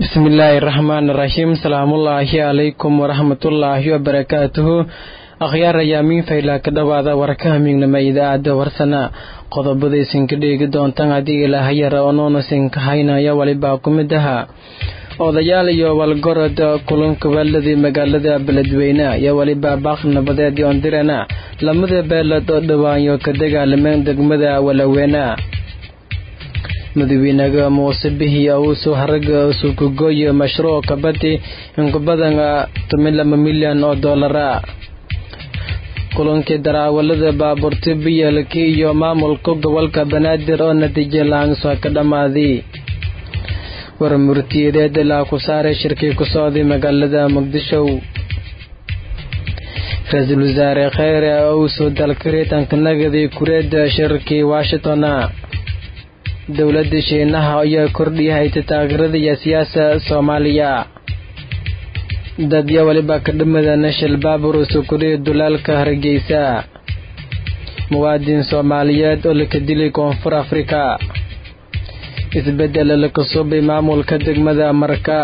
bismillaahi raxmaan raxiim salaamullaahi calaykum waraxmatullaahi wabarakaatuhu akhyaar ayaamiin faylaa ka dhowaada warkaha miignama idaacadda warsana qodobadaysan ka dheegi doontaan haddii ilaahayara onoonasinka haynaya walibaa ku mid aha odayaal iyo walgorod kulanka waaladii magaalada beledweyne iyo weliba baaq nabadeed yoondirana lamada beelad oo dhawaanyo ka dagaalameen degmada walaweena madaxweynaha muuse bihi awusu haraga sukugoye mashruuc kabadi in ku badan toban laba milyan oo doolara kulankii daraawalada baabuurta biyalka iyo maamulka gobolka banaadir oo natiijo laanso ka dhammaaday warmurtiyadeed ilaa ku saaray shirkii ku socday magaalada muqdisho ra-iisul wasaare kheyre owsu dalka riitanka nagaday kureeda shirkii washington dowladda shiinaha ayaa kordhiyahayta taageerada iyo siyaasa soomaaliya dadya waliba ka dhamada nashal baabur sukuriya dulaalka hargeysa muwaadin soomaaliyeed oo laka dilay koonfur afrika isbedel laka subay maamulka degmada marka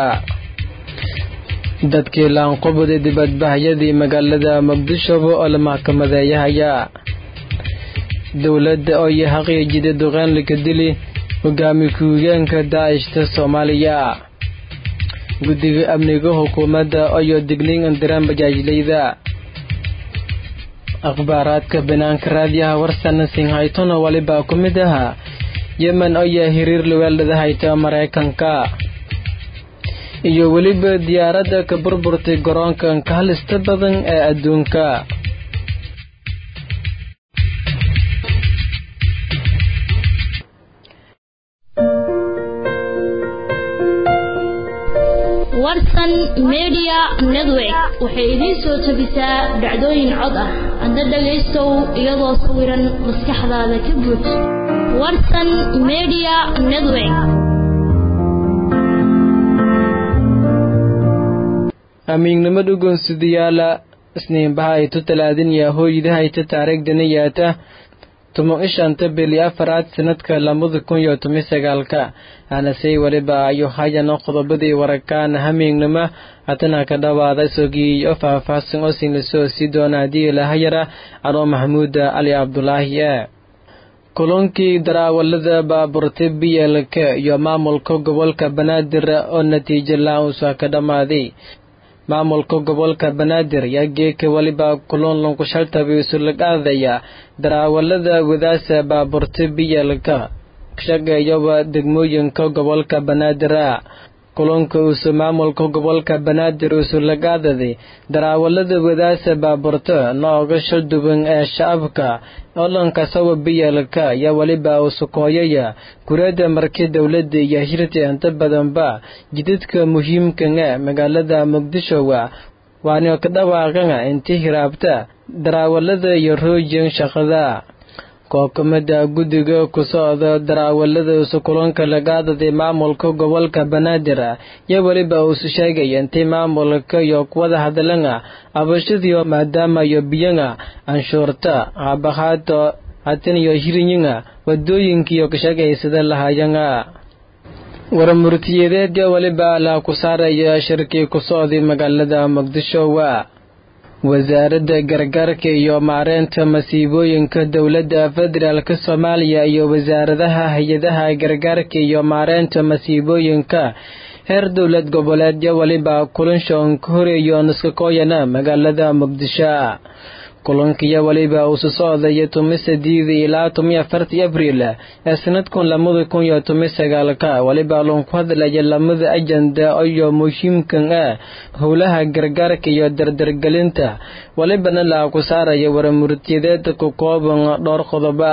dadkii laanqubada dibadbahyadii magaalada muqdisho oo la maxkamadeeyahaya dowladda oo iyo xaqiijida duqeyn laka dili hogaami ku-higeenka daa'ishta soomaaliya guddiga amniga xukuumadda iyo digniin indiraan bajaajleyda akhbaaraadka banaanka raadiyaha warsana singhaytona walibaa ku mid aha yemen ayaa hiriir luweeldhada hayta maraykanka iyo weliba diyaaradda ka burburtay garoonka ka halista badan ee adduunka warsan media network waxay idiin soo tabisaa dhacdooyin cod ah hadda dhagaystow iyadoo sawiran maskaxdaada ka buuj warsan media network amiignimo dhugoonsidayaala isniinbaha aytu talaadin iyo hooydahayta taariikhdana yaata toban ishanta bili afaraad sanadka labada kun iyo toban sagaalka aanasey weliba ayu hayano qodobadii warakaan hamiignimo hatana ka dhawaada isogii oo faahfaahsan oo siin lasoo sii doona haddii ilahayara anoo maxamuuda cali cabdulaahi e kulankii daraawalada baaburta biyelka iyo maamulka gobolka banaadir oo natiijo la-uusa ka dhammaaday maamulka gobolka banaadir yaa geeka weliba kulan lankushaltabi isulagaadaya daraawalada wadaasa baaburta biyelka shaqeeyaba degmooyinka gobolka banaadira kulanka uusu maamulka gobolka banaadir usulagaadaday daraawalada wadaasa baaburta nooga shalduban ee shacabka olankasawa biyelka yaa weliba usukooyaya kureeda markii dowladda iyo hirta inta badanba jidadka muhiimkan ee magaalada muqdisho waana ka dhawaaqana intii hiraabta daraawalada iyo rooyin shaqada kookamada guddiga ku socda daraawalada isu kulanka lagaadaday maamulka gobolka banaadir yaa weliba uusu sheegaya intay maamulka iyo kuwada hadalana abashadiyo maadaama iyo biyana anshuurta habahaato hatan iyo hirinyina wadooyinkiiyo kashaqaysada lahayana warmurtiyadeedya weliba la ku saaraya shirkii ku socday magaalada muqdisho waa wasaaradda gargaarka iyo maareynta masiibooyinka dowladda federaalk soomaaliya iyo wasaaradaha hay-adaha gargaarka iyo maareynta masiibooyinka heer dowlad goboleedyo weliba kulanshoon ka horeeyo niskakooyana magaalada muqdisho kulankiyo weliba uusu socdaya tumi sadiida ilaa tumi afartii abriil ee sanadkun lamada kun iyo tumi sagaalka weliba loonku hadlaya lamada ajenda iyo muhiimkan ah howlaha gargaarka iyo dardargelinta welibana la ku saaraya warmurtiyadeed ku kooban dhowr qodoba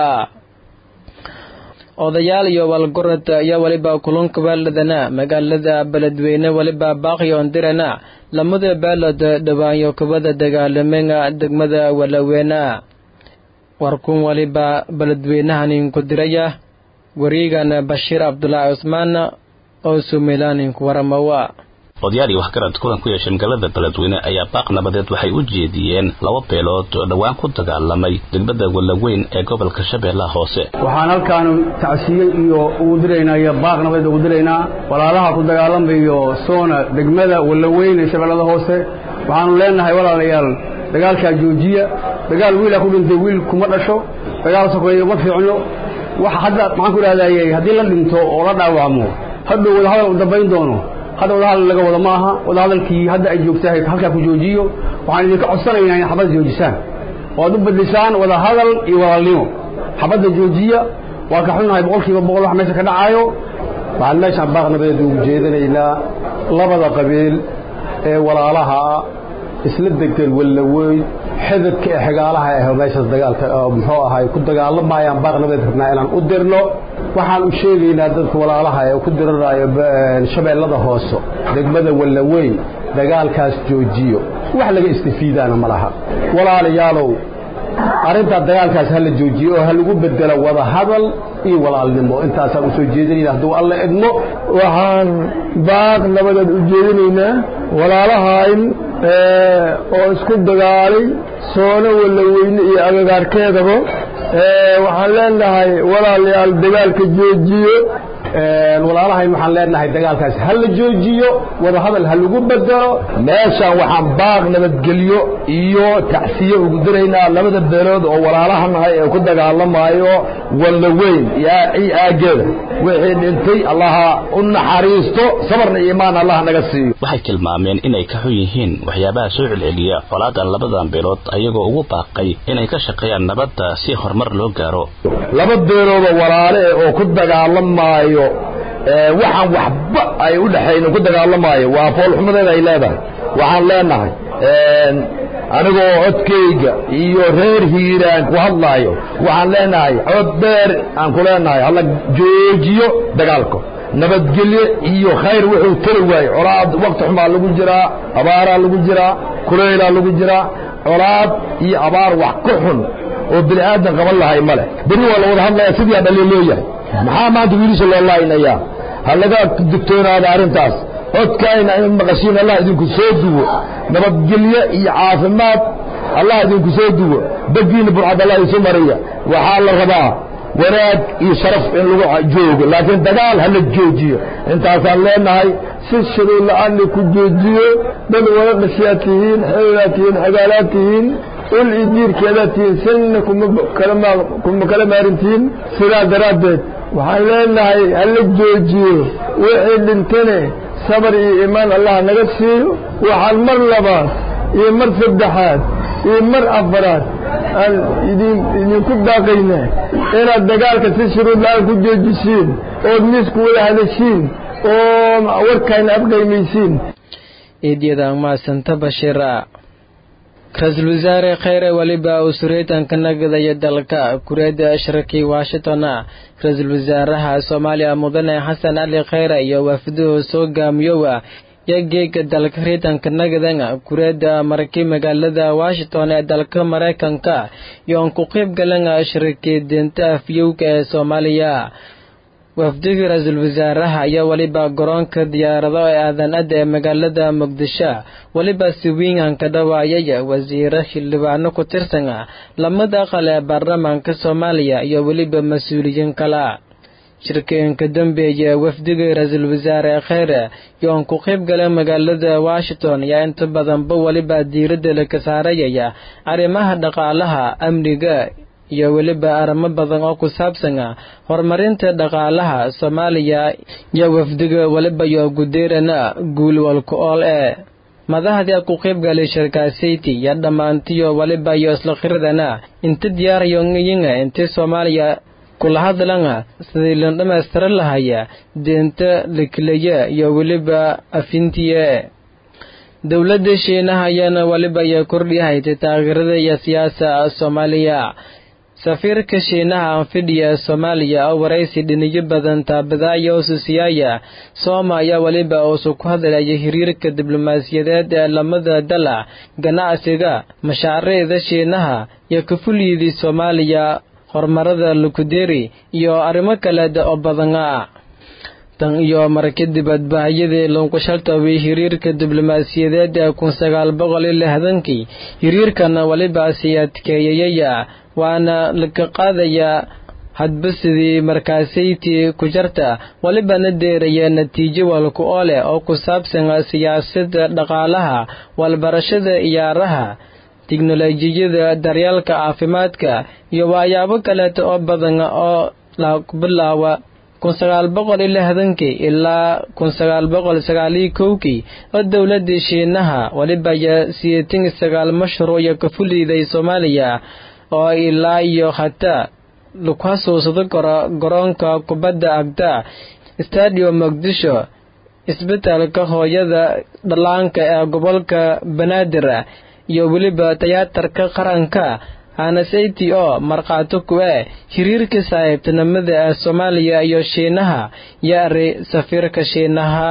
odayaal iyo walgorod ayaa weliba kulanka baaladana magaalada beledweyne weliba baaqyoon dirana lamada baalad dhawaanyo kubada dagaalamena degmada walaweena warkun waliba beledweynahaninku diraya wareegana bashiir cabdulaahi cusmaan oo sumeylaaninka waramawa odayaal iyo waxgarad kulan ku yeeshay magaalada beledweyne ayaa baaq nabadeed waxay u jeediyeen laba beelood oo dhowaan ku dagaalamay degmada wallaweyn ee gobolka shabeellaha hoose waxaan halkaan tacsiye iyo ugu diraynaa iyo baaq nabadeed ugu diraynaa walaalaha ku dagaalamayo soona degmada wallaweyn ee shabeellada hoose waxaanu leenahay walaalayaal dagaalkaa joojiya dagaal wiilaa ku dhintay wiil kuma dhasho dagaal sokeeyo ma fiicno wax hadda maxaan ku idhahdayey haddii la dhinto oo la dhaawacmo hadhow wadahadal u dambayn doono hadda wadahadal laga wada ma aha wadahadalkii hadda ay joogtahay halkaa ku joojiyo waxaan idinka codsanaynaa in xabadda joojisaan oo ad u bedlisaan wadahadal iyo walaalnimo xabadda joojiya waa ka xunnahay boqolkiiba boqol wax meesha ka dhacaayo waxaan meeshaan baaq nabadeed ugu jeedinaynaa labada qabiil ee walaalaha isla degan wallaweyn xidadka ee xigaalaha ah meeshaas dagaalka muxuu ahay ku dagaalamayaan baaq nabadeed rabnaa inaan u dirno waxaan u sheegaynaa dadka walaalaha ee ku diranayo shabeellada hoose degmada wallaweyn dagaalkaas joojiyo wax laga istifiidaana ma laha walaalayaalow arrintaa dagaalkaas ha la joojiyo oo ha lagu bedelo wada hadal iyo walaalnimo intaasaan u soo jeedinayna hadduu alla idmo waxaan baaq nabadeed u jeedinaynaa walaalahayn oo isku dagaalay soono wallaweyne iyo agagaarkeedaba waxaan leenahay walaalayaal dagaalka joojiyo walaalahayn waxaan leenahay dagaalkaas ha la joojiyo wada hadal ha lagu bedelo meeshaan waxaan baaq nabadgelyo iyo tacsiye ugu diraynaa labada beelood oo walaalaha nahay ee ku dagaalamayo wallaweyn iyo aageeda wixii dhintay allaha u naxariisto sabarna iyo imaan allah naga siiyo waxay tilmaameen inay ka xun yihiin waxyaabaha soo celceliya colaadan labadan beelood ayagoo ugu baaqay inay ka shaqeeyaan nabadda si horumar loo gaaro laba beeloodoo walaale oo ku dagaalamaayo waxaan waxba ay u dhexaynin ku dagaalamaayo waa foolxumadeeda ay leedahay waxaan leenahay anigoo codkayga iyo reer hiiraan ku hadlaayo waxaan leenahay cod dheer aan ku leenahay halla joojiyo dagaalka nabadgelyo iyo khayr wuxuu tari waaye colaad wakti xumaa lagu jiraa abaaraa lagu jiraa kuleylaa lagu jiraa colaad iyo abaar wax ka xun oo bini aadan qaban lahay ma leh beri waa la wada hadlaya sidii dhaliil loo yahay maxaa maanta wiilisha loo laaynayaa ha laga digtoonaada arrintaas codkaayna in maqashiin allah idinku soo duwo nabadgelyo iyo caafimaad allah idinku soo duwo begiina burcad allah isu mariya waxaa la rabaa wanaag iyo sharaf in lagu joogo laakiin dagaal hala joojiyo intaasaan leenahay si shuruud la-aan ku joojiyo dad wada dhashaad tihiin xeelaad tihiin xagaalaad tihiin ul iyo diirkeedaad tihiin sanna kuma kala maarintihiin sidaa daraaddeed waxaan leenahay hala joojiyo wixii dhintane sabar iyo imaan allah naga siiyo waxaan mar labaad iyo mar saddexaad iyo mar afaraad aan idin idinku daaqayna inaad dagaalka si shuruud la-aan ku joojisiin ood miisku wada hadashiin oo warkayna afqaymaysiin iidyada maasanta bashiira ra-iisul wasaare kheyre weliba uu sureetanka nagadaya dalka kureeda ashrakii washingtona ra-iisul wasaaraha soomaaliya mudane xasan cali kheyre iyo waafiduhu soo gaamiyowa yo geega dalka riitanka nagadanga kureeda markii magaalada washington ee dalka maraykanka yoon ku qayb galanga ashrakii deenta afyowga ee soomaaliya wafdigii ra-iisul wasaaraha ayaa weliba garoonka diyaarado ee aadan-ada ee magaalada muqdisho weliba si wiingan ka dhawaayay wasiiro xildhibaano ku tirsan lamada aqal ee baarlamaanka soomaaliya iyo weliba mas-uuliyiin kale shirkooyinka dambeeya wafdigii ra-iisul wasaare kheyre yoon ku qayb gala magaalada washington ayaa inta badanba weliba diiradda laka saarayaya arrimaha dhaqaalaha amniga iyo weliba arrimo badan oo ku saabsan horumarinta dhaqaalaha soomaaliya iyo wafdiga weliba iyo gudeerana guul walka ool ee madaxdii ku qayb galay shirkaasayti iyo dhammaantiyo weliba iyo isla khiradana inta diyaarayonyiga intii soomaaliya kula hadlanga sidii la dhammaystiran lahaya deenta lakilaya iyo weliba afintiye dowladda shiinaha ayaana weliba iyo kordhihaytay taageerada iyo siyaasa soomaaliya safiirka shiinaha anfidhiya soomaaliya oo waraysi dhiniyo badan taabadaaya oo susiyaaya sooma ayaa weliba uusu ku hadlaya xiriirka diblomaasiyadeed ee lamada dala ganacsiga mashaariicda shiinaha iyo kafulyidii soomaaliya horumarada lukuderi iyo arrimo kaleed oo badana tan iyo marka dibadbahyadii lunqushaltabay hiriirka diblomaasiyadeed ee kun sagaal boqol iyo lixdankii hiriirkana welibaasi adkeeyayaya waana laga qaadayaa hadba sidii markaasaytii ku jarta welibana deeraya natiijo walku oo leh oo ku saabsan siyaasadda dhaqaalaha walbarashada iyaaraha tiknolojiyada daryeelka caafimaadka iyo waxyaabo kaleeta oo badan oo la bilaawa kun sagaal boqol iyo lixdankii ilaa kun sagaal boqol sagaaliyo kowkii oo dowladii shiinaha weliba ayaa sideetan iyo sagaal mashruuca ka fuliday soomaaliya oo ilaa iyo hataa laku xasuusado karo garoonka kubadda agta stadium muqdisho isbitaalka hooyada dhallaanka ee gobolka banaadir iyo weliba tiyaatarka qaranka hanasati oo markhaati ku ah hiriirka saaxiibtinimada ee soomaaliya iyo shiinaha yaari safiirka shiinaha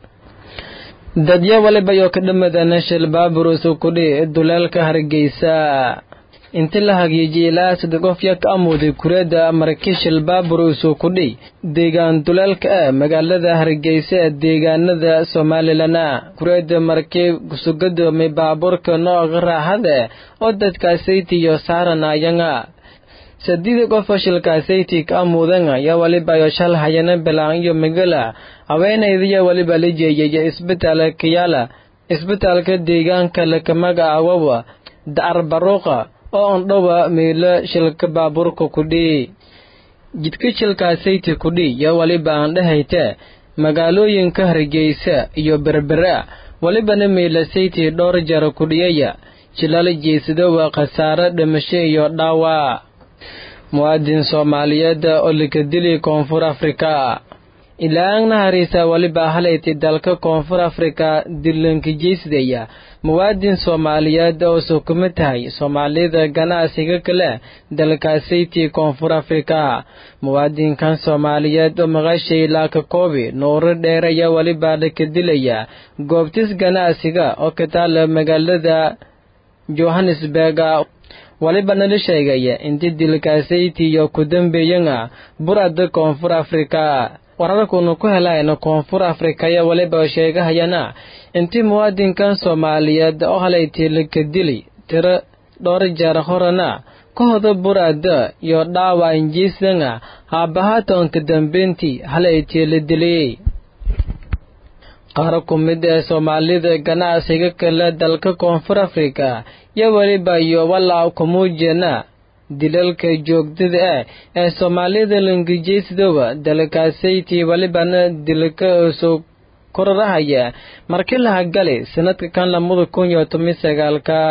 dadya waliba iyo ka dhamadana shil baaburus kudhi duleelka hargeysa inti la hagiijiyay ilaa saddex qof yaa ka amooday kureedda markishil baabur usoo kudhi deegaan duleelka ah magaalada hargeysa ee deegaanada somalilan kureedda markii kusugadoomay baabuurka nooca raaxada oo dadkaasayti iyo saaranayanga saddeed qof oo shilkaasayti ka amuudan ayaa waliba iyo shal hayana bilaan iyo magala haweenaydiya waliba la jeeyay isbitaalka yaala isbitaalka deegaanka lakamaga awawa dacar baruuqa oo ondhowa meelo shilka baabuurka kudhi jidka shilkaasayti kudhi yo waliba aan dhahayte magaalooyinka hargeysa iyo berbera walibana meelasayti dhowr jara kudhiyaya jilal jeysado waa khasaare dhimasho iyo dhaawac muwaadin soomaaliyeed oo laka dili koonfur afrika ilaangna hariisa waliba halayti dalka koonfur afrika dilanka jeysdaya muwaadin soomaaliyeed oo sukuma tahay soomaalida ganacsiga kale dalkaasayti koonfur afrika muwaadinkan soomaaliyeed oo maqashay laaka koobi nuuro dheer ayaa waliba laka dilaya goobtis ganacsiga oo ka taala magaalada johannesburg waliba nala sheegaya inti dilkaasayti iyo ku dambeeyana burada koonfur afrika wararkunu ku helayna koonfur afrikaya waliba sheegahayana intii muwaadinkan soomaaliyeed oo halayti laka dili tiro dhowr jeer horena ka hoda burada iyo dhaawac injiisana haabahaatonka dambeyntii halayti la diliyey qaar ku mid ee soomaalida ganacsiga kale dalka koonfur afrika yo weliba iyo walaac kumuujena dilalka joogtada ah ee soomaalida langijeysdowa dalkaasayti walibana dilka soo kororahaya markii lahagali sanadka kan lamada kun iyo toban sagaalka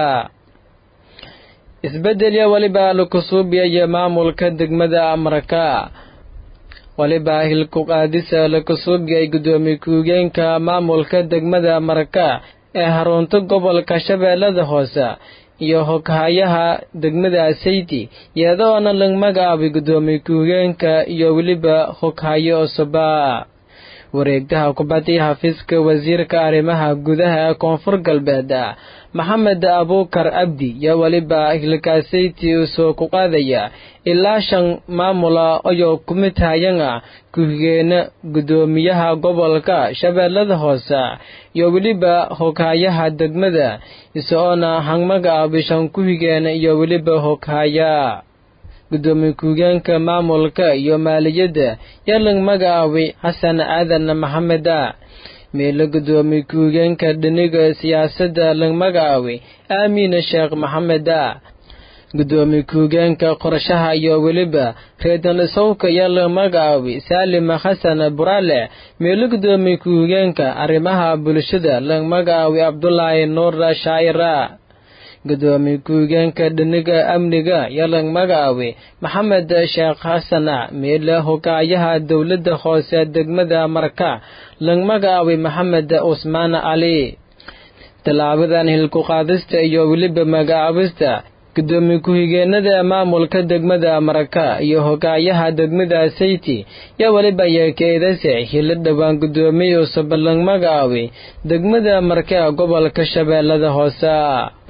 isbedelya waliba lakusuubiyaya maamulka degmada amarka waliba hilku qaadisa lakasuubiyay gudoomiye ku-higeenka maamulka degmada amarka ee harunta gobolka shabeellada hoose iyo hoghayaha degmada sayti iyadoona lag magacaabay gudoomiye ku-higeenka iyo weliba hoghayo osuba wareegtaha kubadii xafiiska wasiirka arrimaha gudaha ee koonfur galbeed maxamed abuukar abdi iyo weliba hilkaasayti soo ku qaadaya ilaa shan maamula ayoo kumid hayana ku-higeena gudoomiyaha gobolka shabeellada hoose iyo weliba hoghayaha degmada isaoona hangmagacaabay shan ku-higeena iyo weliba hoghaya gudoomiye ku-higeenka maamulka iyo maaliyadda yalang magacaabay xasan aadan maxameda meelo gudoomiye ku-higeenka dhiniga siyaasadda lang magacaabay aamiina sheekh maxameda gudoomiye ku-higeenka qorshaha iyo weliba reedan isowka yaa la magacaabay saalima xasan buraale meelo gudoomiye ku-higeenka arrimaha bulshada lang magacaabay cabdulaahi nuur shaacira gudoomiye ku-higeenka dhiniga amniga yalang magacaabay maxamed sheekh xasana meele hogaayaha dowladda hoose degmada marka lang magacaabay maxamed cusmaan cali tallaabadan hilku qaadista iyo weliba magacaabista gudoomiye ku-higeenada maamulka degmada maraka iyo hogaayaha degmada sayti yaa weliba yeekeedase hilo dhowaan gudoomiye cusub lang magacaabay degmada marka gobolka shabeellada hoose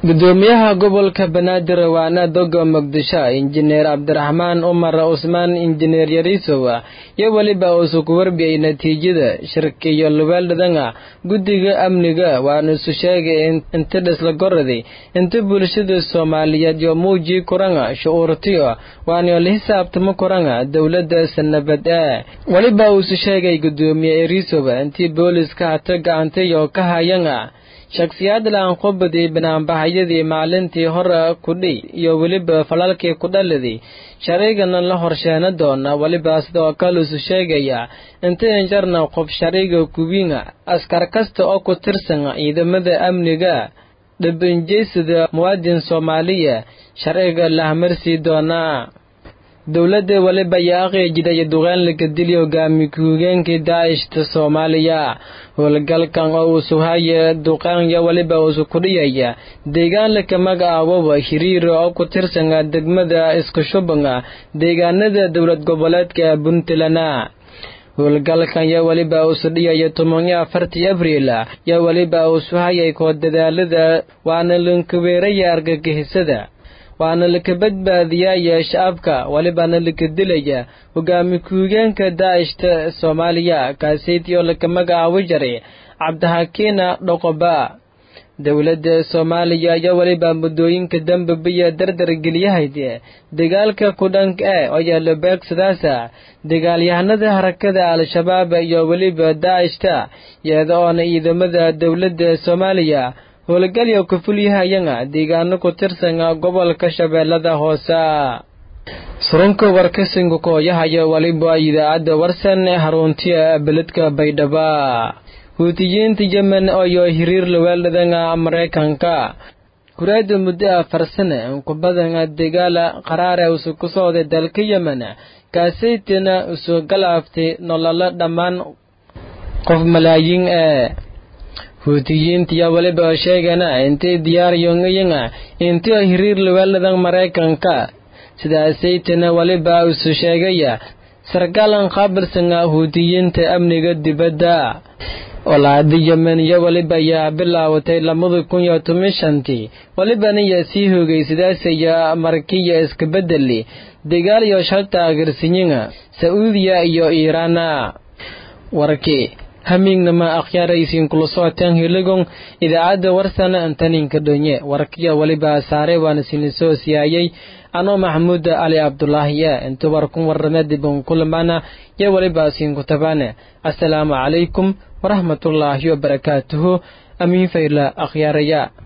gudoomiyaha gobolka banaadir waana doga muqdisho injineer cabdiraxmaan umar cusmaan injineer yariisow iyo weliba uusu ku warbiyay natiijada shirkiyo lubeeldhadanga guddiga amniga waana isu sheegay inta dhisla goraday inta bulshada soomaaliyeed yo muujii kuranga shucuurtiyo waana la xisaabtamo kuranga dowladda sanabad ee weliba uusu sheegay gudoomiye yariisow intii booliska hata gacantayo ka hayanga shakhsiyaad laanqobaday banaanbaxyadii maalintii hore kudhi iyo weliba falalkii ku dhaliday sharcigana la horsheena doona weliba sidoo kale isu sheegaya inta injarna qof sharciga kuwiinga askar kasta oo ku tirsan ciidamada amniga dhibinjeysada muwaadin soomaaliya sharciga lahmarsii doonaa dowladda weliba ayaa aqiijidaya duqeynlaka dili hogaami ku-higeenkii daacishta soomaaliya howlgalkan oo uu suhaya duqaanya weliba uusu kudhiyaya deegaanlaka magacaawoba hiriira oo ku tirsana degmada iskushubanga deegaanada dowlad goboleedka puntland howlgalkan yo weliba uusu dhiyaya tobanyo afartii abriil yo weliba uusu hayay koo dadaalada waana lankaweeraya argagixisada waana laka badbaadiyaya shacabka welibana laka dilaya hogaami ku-higeenka daacishta soomaaliya kaaseytii oo laka magacaabi jaray cabdixakiina dhoqoba dowladda soomaaliya ayaa weliba muddooyinka dambe biyo dardar geliyahayd dagaalka kudhank e oo yaalo beegsadaasa dagaalyahanada harakada al-shabaab iyo weliba daacishta iyada oona ciidamada dowladda soomaaliya howlgalyo ka fulyahayanga deegaano ku tirsan gobolka shabeellada hoose surunka warkasinka kooyahaya waliba idaacadda warsan haruntiya beledka baydhaba huutiyiinta yemen iyo hiriir laweeldhadanga maraykanka kuraada muddo afar sane ku badan dagaala qaraare usu ku socday dalka yemen kaasaytina usu galaaftay nololo dhammaan qof malaayiin ee huutiyiintiya weliba sheegana intay diyaar yongayanga intio hiriir laweeldhadan maraykanka sidaasaytana weliba isu sheegaya sarkaalan qaabilsanga huutiyiinta amniga dibadda olaada yemen iyo weliba ayaa bilaawatay labada kun iyo toban shantii welibana yaa sii hoogay sidaasaya markiya iska bedeli dagaal iyo shal taageersinyinga sauudiya iyo iiraana warkii hamiignama akhyaaraysiin kula socotaan heligon idaacadda warsana antaninka dhonye warkiya weliba saare waana sinisoo siyaayay anoo maxamuud ali cabdulaahi e inta warkun warame diban kulamana yo weliba siinku tabane assalaamu calaykum waraxmatullaahi wabarakaatuhu amiin fayla akhyaaraya